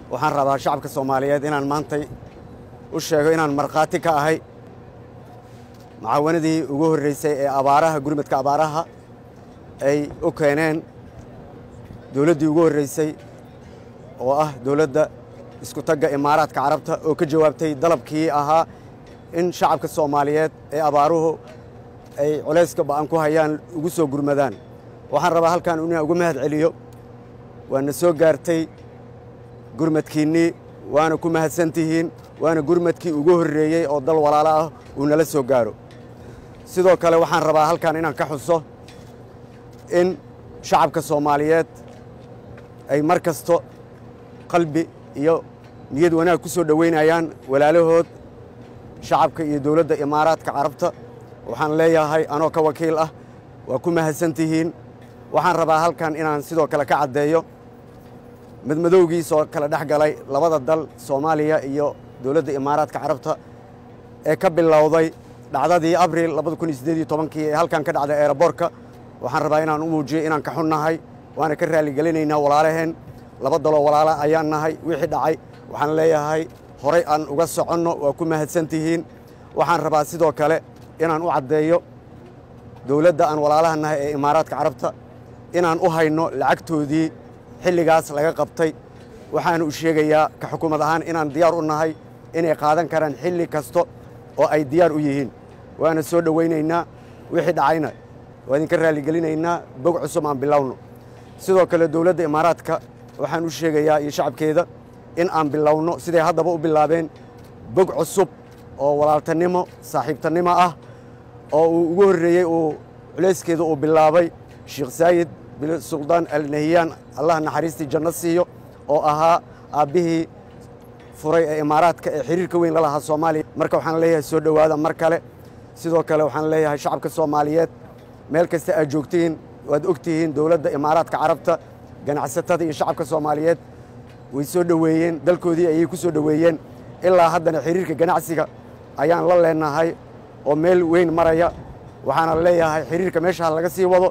waxaan rabaa shacabka soomaaliyeed inaan maantay u sheego inaan markhaati ka ahay mucaawanadii ugu horreysay ee abaaraha gurmadka abaaraha ay u keeneen dowladdii ugu horreysay oo ah dowladda isku tagga imaaraadka carabta oo ka jawaabtay dalabkii ahaa in shacabka soomaaliyeed ee abaaruhu ay culayska ba'an ku hayaan ugu soo gurmadaan waxaan rabaa halkan inaan uga mahad celiyo waana soo gaartay gurmadkiinnii waana ku mahadsan tihiin waana gurmadkii ugu horreeyey oo dal walaalo ah uu nala soo gaaro sidoo kale waxaan rabaa halkan inaan ka xuso in shacabka soomaaliyeed ay mar kasto qalbi iyo niyad wanaag ku soo dhoweynayaan walaalahood shacabka iyo dowladda imaaraadka carabta waxaan leeyahay anoo ka wakiil ah waa ku mahadsan tihiin waxaan rabaa halkan inaan sidoo kale ka caddeeyo madmadowgiisoo kala dhex galay labada dal soomaaliya iyo dowladda imaaraadka carabta ee ka bilowday dhacdadii abril kii ee halkan ka dhacday eeraboorka waxaan rabaa inaan u muujiyo inaan ka xunnahay waana ka raalligelinaynaa walaalaheen laba daloo walaala ayaan nahay wixii dhacay waxaan leeyahay horay aan uga soconno waa ku mahadsan tihiin waxaan rabaa sidoo kale inaan u caddeeyo dowladda aan walaalaha nahay ee imaaraadka carabta inaan u hayno lacagtoodii xilligaas laga qabtay waxaana u sheegayaa ka xukuumad ahaan inaan diyaar u nahay inay qaadan karaan xilli kasta oo ay diyaar u yihiin waana soo dhowaynaynaa wixii dhacayna waa idinka raalligelinaynaa bog cusub aan bilowno sidoo kale dowladda imaaraadka waxaan u sheegayaa iyo shacabkeeda in aan bilowno siday haddaba u bilaabeen bog cusub oo walaaltanimo saaxiibtannimo ah oo uu ugu horreeyey uu culayskeeda uu bilaabay sheekh saayid bin suldaan alnahiyaan allah naxariistii janno siiyo oo ahaa aabbihii furay ee imaaraadka ee xiriirka weyn la lahaa soomaaliya marka waxaan leeyahay soo dhowaada mar kale sidoo kale waxaan leeyahay shacabka soomaaliyeed meel kasta aad joogtihiin waad og tihiin dowladda imaaraadka carabta ganacsatada iyo shacabka soomaaliyeed way soo dhoweeyeen dalkoodii ayay ku soo dhoweeyeen ilaa haddana xiriirka ganacsiga ayaan la leenahay oo meel weyn maraya waxaana leeyahay xiriirka meesha ha laga sii wado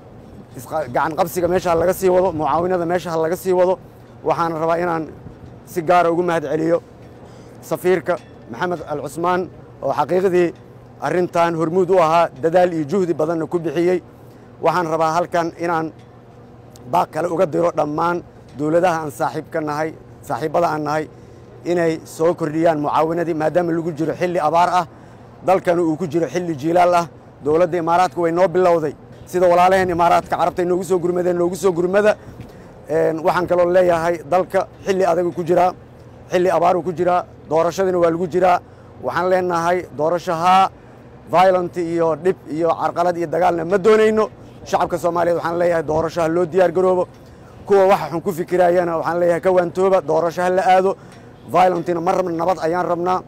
gacan qabsiga meesha ha laga sii wado mucaawinada meesha ha laga sii wado waxaana rabaa inaan si gaara ugu mahad celiyo safiirka maxamed al cusmaan oo xaqiiqdii arrintan hormuud u ahaa dadaal iyo juhdi badanna ku bixiyey waxaan rabaa halkan inaan baaq kale uga diro dhammaan dowladaha aan saaxiibka nahay saaxiibbada aan nahay inay soo kordhiyaan mucaawinadii maadaama lagu jiro xilli abaar ah dalkana uu ku jiro xilli jiilaal ah dowladda imaaraadka way noo bilowday sida walaalaheen imaaraadka carabta noogu soo gurmadeen noogu soo gurmada waxaan kaloo leeyahay dalka xilli adagu ku jiraa xilli abaaru ku jiraa doorashadina waa lagu jiraa waxaan leenahay doorashahaa violent iyo dhib iyo carqalad iyo dagaalna ma doonayno shacabka soomaaliyeed waxaan leeyahay doorashaha loo diyaar garoobo kuwa waxa xun ku fikiraayana waxaan leeyahay ka waantooba doorashaha la aado violentina ma rabna nabad ayaan rabnaa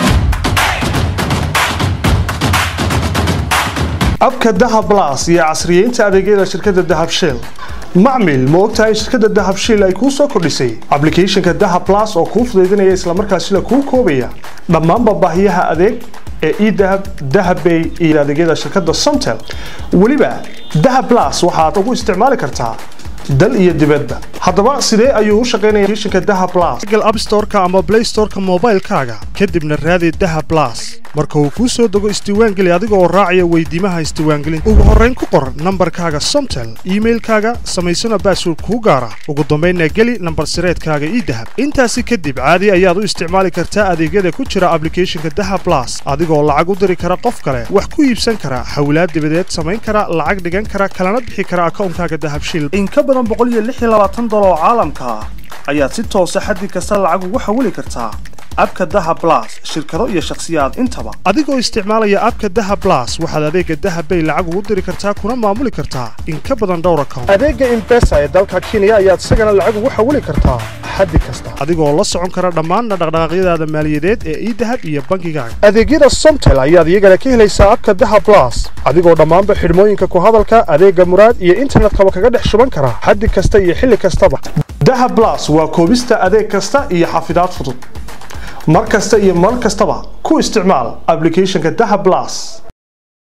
abka dahab blas iyo casriyeynta adeegyada shirkadda dahab shell macmil ma ogtahay in shirkadda dahab shell ay kuu soo kordhisay ablicathonka dahab blas oo kuu fudaydinaya islamarkaasina kuu koobaya dhammaanba baahiyaha adeeg ee edahab dahabbay iyo adeegyada shirkadda somtel weliba dahab blas waxaad ugu isticmaali kartaa dal iyo dibadba haddaba sidee ayuu u shaqaynaya applicationka dahab blas google app store-ka ama play store-ka moobaylkaaga kadibna raadi dahab blas marka uu kuu soo dego isdiiwaangeli adiga oo raacaya weydiimaha isdiiwaangelinta ugu horrayn ku qor nambarkaaga somtel iimailkaaga samaysana baasword kuu gaara ugu dambaynna geli nambar sireedkaaga idahab intaasi kadib caadi ayaad u isticmaali kartaa adeegyada ku jira ablicathonka dahab blas adigoo lacag u diri kara qof kale wax ku iibsan kara xawlaad dibadeed samayn kara lacag dhigan kara kalana bixi kara akawnkaaga dahab shil in ka badan dolar oo caalamka ah ayaad si toosa xaddi kasta lacag ugu xawili kartaa abka daha blas shirkado iyo shakhsiyaad intaba adigoo isticmaalaya abka daha blas waxaad adeega dahabbay lacag ugu diri kartaa kuna maamuli kartaa in ka badan dhowr account adeega imbesa ee dalka kenya ayaad isagana lacag ugu xawili kartaa xaddi kasta adigoo la socon kara dhammaan dhaqdhaqaaqyadaada maaliyadeed ee idahab iyo bankigaaga adeegyada somtel ayaad iyagana ka helaysaa abka daha blas adigoo dhammaanba xidhmooyinka ku hadalka adeega muraad iyo internetkaba kaga dhex shuban kara xaddi kasta iyo xilli kastaba daha blas waa koobista adeeg kasta iyo xafidaad fudud mar kasta iyo mar kastaba ku isticmaal ablicathonka daha blas